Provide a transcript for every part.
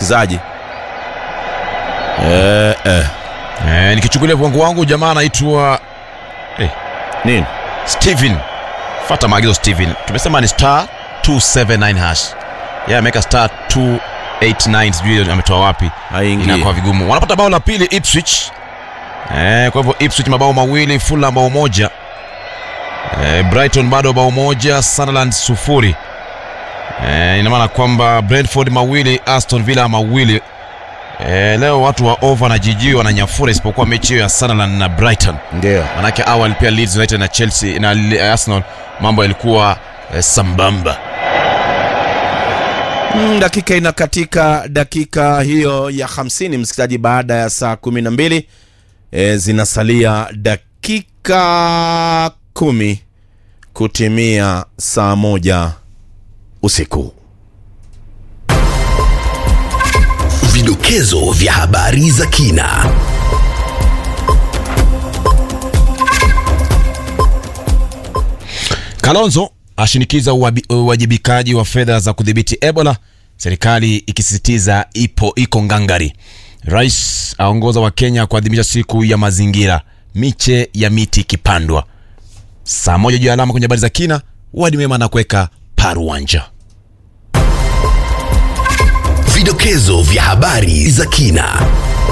msikilizaji eh, eh. Eh, nikichukulia viwango wangu jamaa anaitwa nini Steven. Fata maagizo Steven. Tumesema ni star 279 hash. Yeye ameweka star 289 sijui ametoa wapi. haingii Inakuwa vigumu. Wanapata bao la pili Ipswich. Eh, kwa hivyo Ipswich mabao mawili, Fulham bao moja. Eh, Brighton bado bao moja, Sunderland sufuri. Eh, ina maana kwamba Brentford mawili, Aston Villa mawili. Eh, leo watu wa over na jiji wananyafura isipokuwa mechi hiyo ya Sunderland na Brighton. ndio Manake awali pia Leeds United na Chelsea na Li- Arsenal mambo yalikuwa eh, sambamba. Mm, dakika inakatika dakika hiyo ya 50 msikilizaji baada ya saa 12 e, zinasalia dakika kumi kutimia saa moja usiku Vidokezo vya habari za kina. Kalonzo ashinikiza uwabi- uwajibikaji wa fedha za kudhibiti Ebola, serikali ikisisitiza ipo iko ngangari. Rais aongoza wa Kenya kuadhimisha siku ya mazingira, miche ya miti ikipandwa. Saa moja juu ya alama kwenye habari za kina, wadi mema na kuweka paruanja. Vidokezo vya habari za kina.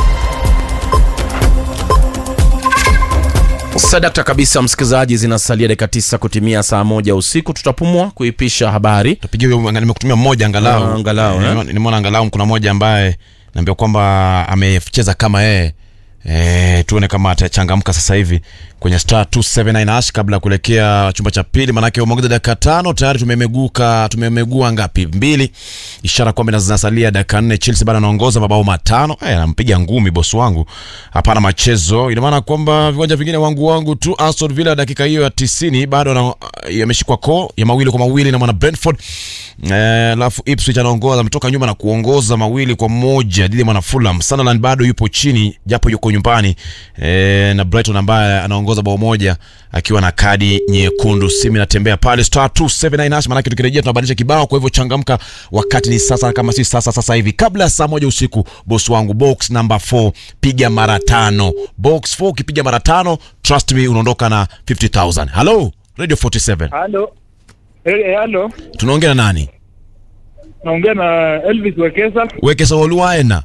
sadakta kabisa msikilizaji zinasalia dakika tisa kutimia saa moja usiku tutapumua kuipisha habari Tapigia huyo anga- nimekutumia mmoja angalau. Ah, angalau, eh. Nimeona- Nimeona angalau kuna mmoja ambaye naambia kwamba amecheza kama yeye. Eh, tuone kama atachangamka sasa hivi kwenye star 279 hash kabla ya kuelekea chumba cha pili, manake umeongeza dakika tano tayari tumemeguka tumemegua ngapi? Mbili, ishara kwamba zinasalia dakika nne. Chelsea bado anaongoza mabao matano. Eh, anampiga ngumi bosi wangu, hapana machezo. Ina maana kwamba viwanja vingine wangu wangu tu. Aston Villa dakika hiyo ya 90 bado ana- yameshikwa ko ya mawili kwa mawili na mwana Brentford. Eh, alafu Ipswich anaongoza ametoka nyuma na kuongoza mawili kwa moja dhidi ya mwana Fulham. Sunderland bado yupo chini japo yuko nyumbani eh, na Brighton ambaye anaongoza bao moja akiwa na kadi nyekundu. Simu inatembea pale star 279 hash, maanake tukirejea tunabadilisha kibao. Kwa hivyo changamka, wakati ni sasa, kama si sasa sasa hivi, kabla ya saa moja usiku. Boss wangu, box number 4 piga mara tano. Box 4 ukipiga mara tano, trust me, unaondoka na 50000 Hello Radio 47, Halo. Eh, halo. tunaongea na nani? Naongea na Elvis Wekesa. Weke sawoluaena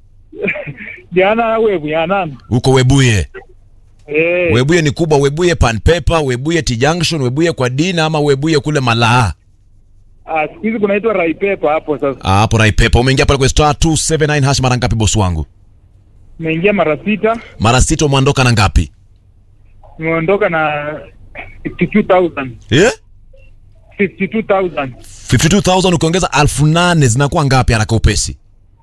Jana wewe ya nani? huko Webuye. Eh, Webuye ni kubwa, Webuye Pan Paper, Webuye T Junction, Webuye kwa Dina ama Webuye kule Malaa. ah, siku hizi kunaitwa Raipepa hapo sasa. Ah, hapo Rai Paper. Umeingia pale kwa star 279 hash mara ngapi boss wangu? Nimeingia mara sita, Mara sita umeondoka na ngapi? nimeondoka na 52000. Eh? 52000. 52000 ukiongeza 8000 zinakuwa ngapi haraka upesi?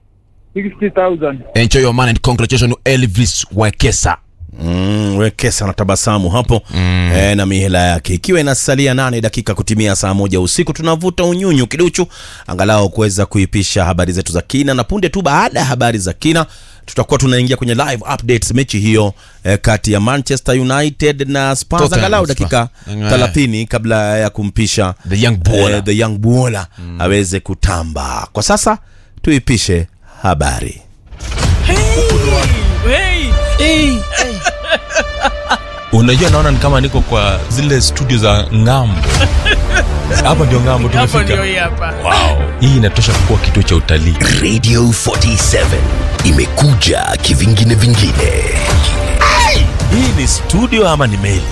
60000. Enjoy your money and congratulations Elvis Wekesa. mm, wekesa na tabasamu hapo mm. e, na mihela yake ikiwa inasalia nane dakika kutimia saa moja usiku tunavuta unyunyu kiduchu angalau kuweza kuipisha habari zetu za kina na punde tu baada ya habari za kina tutakuwa tunaingia kwenye live updates mechi hiyo eh, kati ya manchester united na spurs Tottenham angalau Hotspur. dakika Mm. 30 kabla ya kumpisha The young baller. eh, the young baller aweze kutamba kwa sasa tuipishe habari unajua naona ni kama niko kwa zile studio za ngambo hapa ndio ngambo tumefika wow. hii inatosha kuwa kituo cha utalii Radio 47 imekuja kivingine vingine. hii ni studio ama ni meli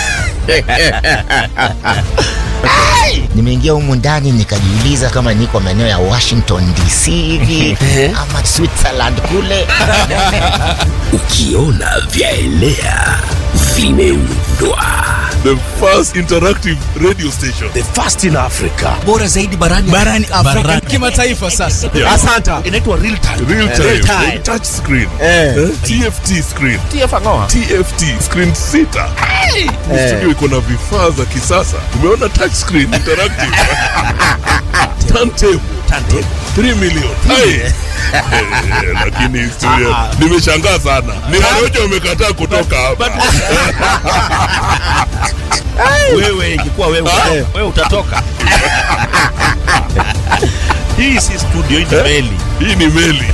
nimeingia humu ndani nikajiuliza kama niko maeneo ya washington dc hivi ama switzerland kule Ukiona vyaelea vimeundwa. the first interactive radio station. The first in Africa. bora zaidi barani barani Afrika kimataifa sasa. Yeah. Asanta. Inaitwa real time. Real time. Real time. Touch screen. Eh? TFT screen. TFT screen sita. Ni Studio iko na vifaa za kisasa. Umeona touch screen interactive. Turntable. Turntable. 3 million. Hai. Eh, Lakini studio nimeshangaa sana. Ni Warojo wamekataa kutoka hapa. wewe ingekuwa wewe, wewe utatoka hii si studio hii ni meli Hii ni meli.